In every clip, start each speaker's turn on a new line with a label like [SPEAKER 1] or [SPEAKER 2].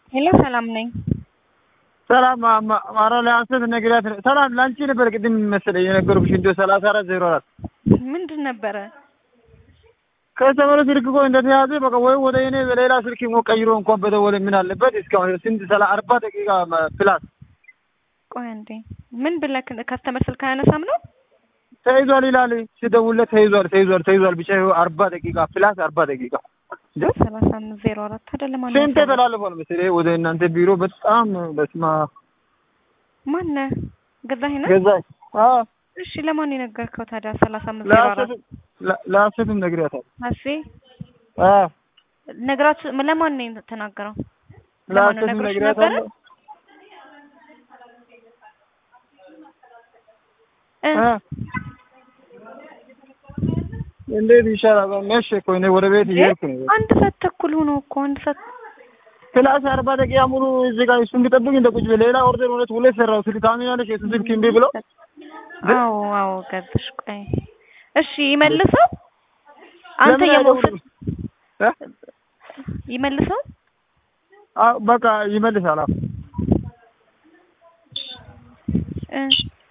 [SPEAKER 1] ሄሎ ሰላም ነኝ።
[SPEAKER 2] ሰላም ማራ ለአንሰት ነግሪያት ሰላም ላንቺ ነበር ቅድም መሰለኝ የነገርኩሽ እንደ ሰላሳ አራት ዜሮ አራት
[SPEAKER 1] ምንድን ነበረ?
[SPEAKER 2] ከሰመረ ስልክ እኮ እንደተያዘ በቃ ወይ ወደ እኔ በሌላ ስልክ ሞ ቀይሮ እንኳን በደወለ ምን አለበት? እስካሁን ስንት ሰላ አርባ ደቂቃ ፕላስ
[SPEAKER 1] ቆይ አንዴ ምን ብለህ ከስተመር ስልክ አያነሳም ነው?
[SPEAKER 2] ተይዟል ይላል ሲደውልለት ተይዟል ተይዟል ተይዟል ብቻ ይኸው አርባ ደቂቃ ፕላስ አርባ ደቂቃ
[SPEAKER 1] ሰላሳ አምስት ዜሮ አራት አይደለም ማለት
[SPEAKER 2] ስንት ተላልፏል መሰለኝ ወደ እናንተ ቢሮ በጣም በስማ
[SPEAKER 1] ማነህ ገዛኸኝ ነው?
[SPEAKER 2] ገዛኝ አዎ
[SPEAKER 1] እሺ ለማን የነገርከው ታዲያ? ሰላሳ አምስት ዜሮ አራት
[SPEAKER 2] ለሀሰትም ነግሪያታል።
[SPEAKER 1] አሴ
[SPEAKER 2] አዎ
[SPEAKER 1] ነግራችሁ ለማን ነው የተናገረው? ለማን ነው
[SPEAKER 2] ለሀሰትም
[SPEAKER 1] ነግሮሽ ነበረ?
[SPEAKER 2] ነግሪያታል።
[SPEAKER 1] እ
[SPEAKER 2] እንዴት ይሻላል? መቼ እኮ እኔ ወደ ቤት እየሄድኩ ነው።
[SPEAKER 1] አንድ ሰዓት ተኩል ሆኖ እኮ አንድ ሰዓት
[SPEAKER 2] ፕላስ አርባ ደቂቃ ሙሉ እዚህ ጋር እሱን ቢጠብቅ እንደ ቁጭ ብለህ ሌላ ኦርደር ሁለት ሁለት ሰራው ስልክ ታምኛለሽ? የሱ ስልክ እምቢ ብሎ
[SPEAKER 1] አዎ አዎ ገዝሽ ቆይ እሺ ይመልሰው አንተ
[SPEAKER 2] ለምን
[SPEAKER 1] የመውሰድ
[SPEAKER 2] አይደውልም? እ?
[SPEAKER 1] ይመልሰው
[SPEAKER 2] አዎ በቃ ይመልሳል። አዎ
[SPEAKER 1] እ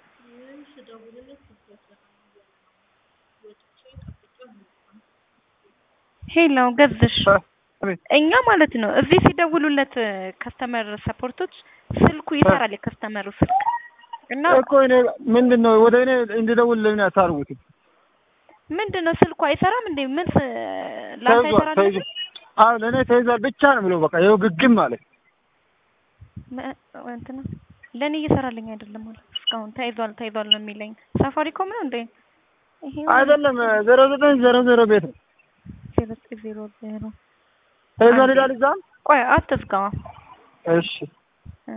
[SPEAKER 1] ሄሎ ገዝሽ
[SPEAKER 2] አቤት
[SPEAKER 1] እኛ ማለት ነው እዚህ ሲደውሉለት ከስተመር ሰፖርቶች ስልኩ ይሰራል የከስተመሩ ስልክ እና
[SPEAKER 2] እኮ እኔ ምንድን ነው ወደ እኔ እንድደውል ለምን አታርጉትም?
[SPEAKER 1] ምንድን ነው ስልኩ አይሰራም እንዴ ምን ስ- ላንተ
[SPEAKER 2] ተይዟል
[SPEAKER 1] አይሰራልህ
[SPEAKER 2] ተይዟል። አዎ ለእኔ ተይዟል ብቻ ነው ብሎ በቃ ይኸው ግግም ማለት
[SPEAKER 1] መ- እንትና ለእኔ እየሰራልኝ አይደለም ማለት እስካሁን ተይዟል ተይዟል ነው የሚለኝ ሳፋሪኮም ነው እንዴ ይሄ
[SPEAKER 2] አይደለም ዜሮ ዘጠኝ ዜሮ ዜሮ ቤት ነው
[SPEAKER 1] ዜሮ ዘጠኝ ዜሮ ዜሮ
[SPEAKER 2] ተይዟል ይላል እዛም።
[SPEAKER 1] ቆይ አትዝጋዋ
[SPEAKER 2] እሺ
[SPEAKER 1] እ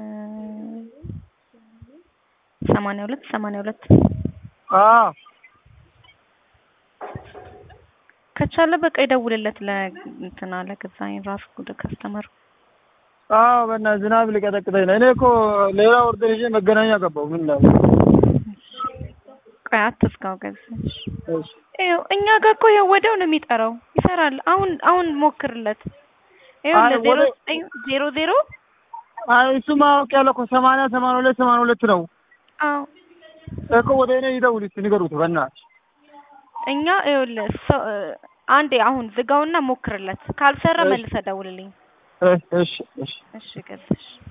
[SPEAKER 1] ሰማንያ ሁለት ሰማንያ ሁለት
[SPEAKER 2] አዎ
[SPEAKER 1] ከቻለ በቃ ይደውልለት ለእንትና ለገዛኝ ራሱ ወደ ከስተመሩ
[SPEAKER 2] አዎ በእናትህ ዝናብ ሊቀጠቅጠኝ ነው። እኔ እኮ ሌላ ኦርደር ይዤ መገናኛ ገባሁ። ምን ላድርግ?
[SPEAKER 1] ቆይ አትዝጋው ገዛሽ
[SPEAKER 2] እሺ
[SPEAKER 1] ይኸው እኛ ጋር እኮ ይኸው ወዲያው ነው የሚጠራው ይሰራል አሁን አሁን ሞክርለት ይኸው
[SPEAKER 2] አይ
[SPEAKER 1] ለዜሮ
[SPEAKER 2] ወደ-
[SPEAKER 1] ዘጠኝ ዜሮ ዜሮ
[SPEAKER 2] አይ እሱማ አውቄያለሁ እኮ ሰማንያ ሰማንያ ሁለት ሰማንያ ሁለት ነው
[SPEAKER 1] አዎ
[SPEAKER 2] እኮ ወደ እኔ ይደውል እስኪ ንገሩት በእናትህ።
[SPEAKER 1] እኛ ይኸውልህ ሰው- አንዴ አሁን ዝጋውና ሞክርለት ካልሰራ
[SPEAKER 2] እሺ።
[SPEAKER 1] መልሰህ ደውልልኝ
[SPEAKER 2] እሺ እሺ እሺ
[SPEAKER 1] እሺ ገዛሽ